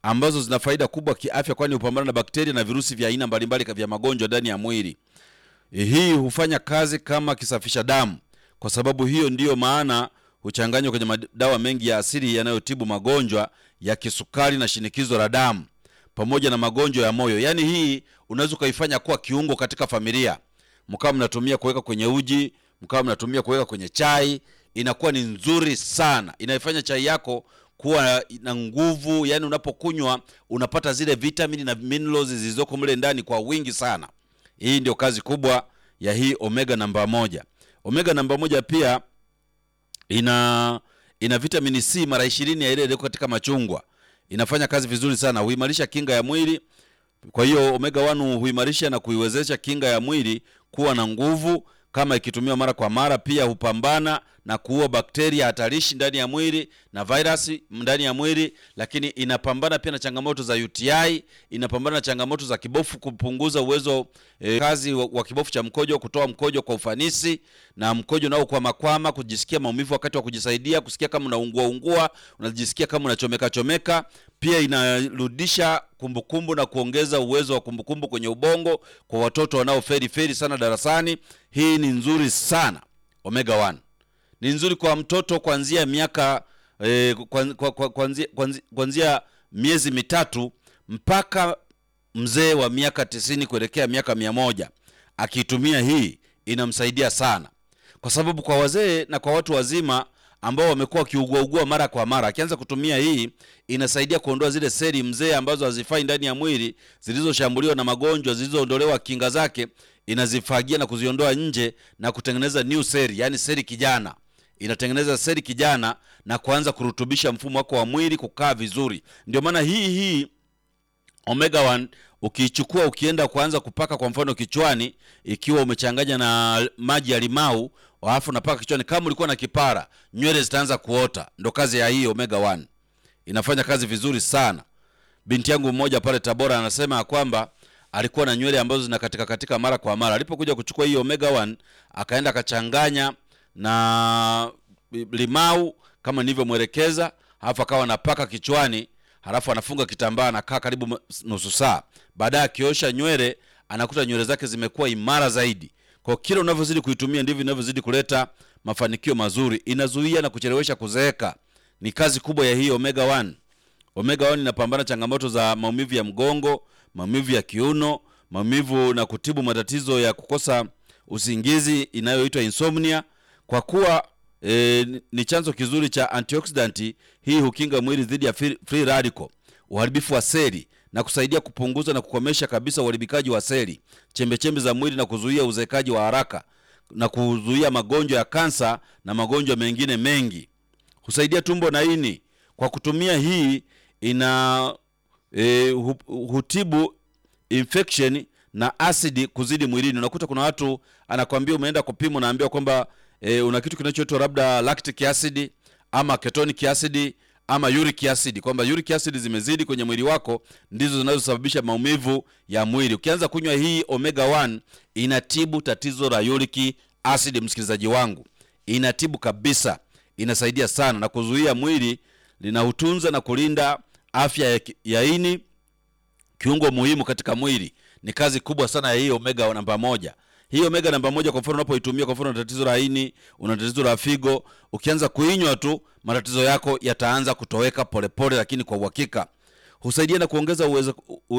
ambazo zina faida kubwa kiafya, kwani hupambana na bakteria na virusi vya aina mbalimbali vya magonjwa ndani ya mwili. Hii hufanya kazi kama kisafisha damu. Kwa sababu hiyo, ndiyo maana huchanganywa kwenye madawa mengi ya asili yanayotibu magonjwa ya kisukari na shinikizo la damu pamoja na magonjwa ya moyo. Yaani hii unaweza ukaifanya kuwa kiungo katika familia, mkawa mnatumia kuweka kwenye uji, mkawa mnatumia kuweka kwenye chai, inakuwa ni nzuri sana, inaifanya chai yako kuwa na nguvu. Yani unapokunywa unapata zile vitamini na minerals zilizoko mle ndani kwa wingi sana. Hii ndio kazi kubwa ya hii omega namba moja. Omega namba moja pia ina ina vitamini C mara ishirini ya ile iliyoko katika machungwa. Inafanya kazi vizuri sana, huimarisha kinga ya mwili. Kwa hiyo omega 1 huimarisha na kuiwezesha kinga ya mwili kuwa na nguvu kama ikitumiwa mara kwa mara. Pia hupambana na kuua bakteria hatarishi ndani ya mwili na virusi ndani ya mwili, lakini inapambana pia na changamoto za UTI, inapambana na changamoto za kibofu, kupunguza uwezo eh, kazi wa, wa kibofu cha mkojo, kutoa mkojo kwa ufanisi, na mkojo nao kwa makwama, kujisikia maumivu wakati wa kujisaidia, kusikia kama unaungua ungua, unajisikia kama unachomeka chomeka. Pia inarudisha kumbukumbu na kuongeza uwezo wa kumbukumbu kwenye ubongo kwa watoto wanaoferi feri sana darasani. Hii ni nzuri sana omega 1 ni nzuri kwa mtoto kuanzia miaka eh, kuanzia kuanzia miezi mitatu mpaka mzee wa miaka tisini kuelekea miaka mia moja akiitumia hii inamsaidia sana, kwa sababu kwa wazee na kwa watu wazima ambao wamekuwa wakiuguaugua mara kwa mara, akianza kutumia hii inasaidia kuondoa zile seli mzee ambazo hazifai ndani ya mwili zilizoshambuliwa na magonjwa, zilizoondolewa kinga zake, inazifagia na kuziondoa nje na kutengeneza new seli, yani seli kijana inatengeneza seli kijana na kuanza kurutubisha mfumo wako wa mwili kukaa vizuri. Ndio maana hii hii omega 1 ukiichukua ukienda kuanza kupaka kwa mfano kichwani, ikiwa umechanganya na maji ya limau alafu unapaka kichwani, kama ulikuwa na kipara, nywele zitaanza kuota. Ndo kazi ya hii omega 1, inafanya kazi vizuri sana. Binti yangu mmoja pale Tabora anasema kwamba alikuwa na nywele ambazo zinakatika katika mara kwa mara. Alipokuja kuchukua hii omega 1 akaenda akachanganya na limau kama nilivyomwelekeza, halafu akawa anapaka kichwani, halafu anafunga kitambaa, anakaa karibu nusu saa. Baadaye akiosha nywele, anakuta nywele zake zimekuwa imara zaidi. Kwa kila unavyozidi kuitumia ndivyo inavyozidi kuleta mafanikio mazuri. Inazuia na kuchelewesha kuzeeka. Ni kazi kubwa ya hii omega 1. Omega 1 inapambana changamoto za maumivu ya mgongo, maumivu ya kiuno, maumivu na kutibu matatizo ya kukosa usingizi inayoitwa insomnia kwa kuwa e, ni chanzo kizuri cha antioxidant. Hii hukinga mwili dhidi ya free radical, uharibifu wa seli na kusaidia kupunguza na kukomesha kabisa uharibikaji wa seli, chembechembe za mwili na kuzuia uzekaji wa haraka na kuzuia magonjwa ya kansa na magonjwa mengine mengi. Husaidia tumbo na ini. Kwa kutumia hii ina e, hutibu infection na asidi kuzidi mwilini. Unakuta kuna watu anakwambia, umeenda kupima, unaambiwa kwamba E, una kitu kinachoitwa labda lactic acid ama ketonic acid ama uric acid, kwamba uric acid zimezidi kwenye mwili wako, ndizo zinazosababisha maumivu ya mwili. Ukianza kunywa hii omega 1 inatibu tatizo la uric acid, msikilizaji wangu, inatibu kabisa, inasaidia sana na kuzuia mwili, linautunza na kulinda afya ya, ya ini, kiungo muhimu katika mwili. Ni kazi kubwa sana ya hii omega namba moja. Hii omega namba moja, kwa mfano unapoitumia, kwa mfano una tatizo la ini, una tatizo la figo, ukianza kuinywa tu matatizo yako yataanza kutoweka polepole, lakini kwa uhakika. Husaidia na kuongeza uwezo,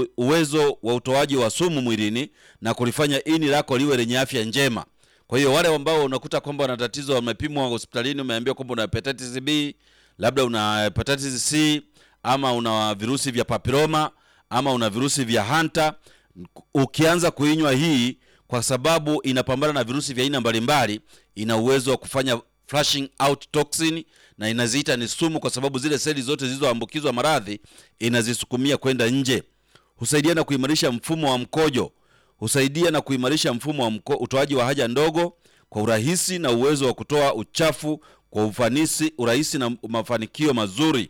uwezo wa utoaji wa sumu mwilini na kulifanya ini lako liwe lenye afya njema. Kwa hiyo wale ambao unakuta kwamba wana tatizo, wamepimwa hospitalini, umeambiwa kwamba una hepatitis B, labda una hepatitis C, ama una virusi vya papiloma, ama una virusi vya hanta, ukianza kuinywa hii kwa sababu inapambana na virusi vya aina mbalimbali, ina uwezo wa kufanya flushing out toxin, na inaziita ni sumu, kwa sababu zile seli zote zilizoambukizwa maradhi inazisukumia kwenda nje. Husaidia na kuimarisha mfumo wa mkojo, husaidia na kuimarisha mfumo wa mko, utoaji wa haja ndogo kwa urahisi na uwezo wa kutoa uchafu kwa ufanisi, urahisi na mafanikio mazuri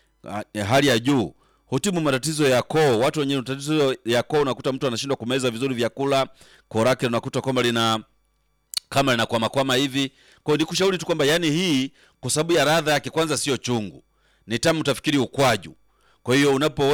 ya hali ya juu. Hutibu matatizo ya koo. Watu wenye matatizo ya koo, unakuta mtu anashindwa kumeza vizuri vyakula, koo lake unakuta kwamba lina kama linakwamakwama hivi. Kwa hiyo nikushauri tu kwamba yani hii kwa sababu ya ladha yake, kwanza sio chungu, ni tamu, utafikiri ukwaju. Kwa hiyo unapo